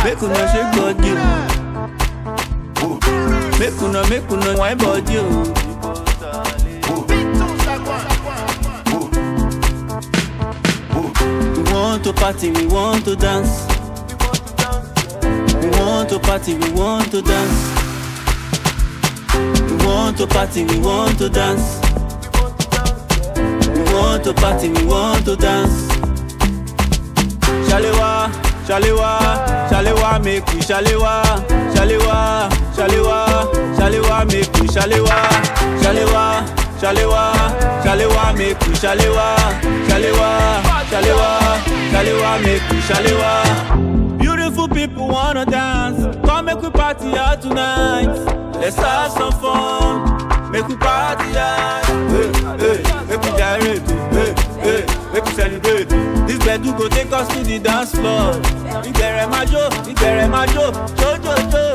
Make una shake body. oh. Make una make una wine body. oh. We want to party, we want to dance. We want to party, we want to dance. We want to party, we want to dance. We want to party, we want to dance. Shalewa, Shalewa, Shalewa, make we Shalewa, Shalewa, Shalewa, Shalewa, make we Shalewa, Shalewa, Shalewa, Shalewa, make we Shalewa, Shalewa, Shalewa, Shalewa, make we Shalewa. Beautiful people wanna dance, come make we party out tonight. Let's have some fun, make we party out. Hey, hey, make we gyrate, hey, hey, make we celebrate. This bedu go take us to the dance floor. Ìbẹ̀rẹ̀ máa jó, ìbẹ̀rẹ̀ máa jó, jó jó jó.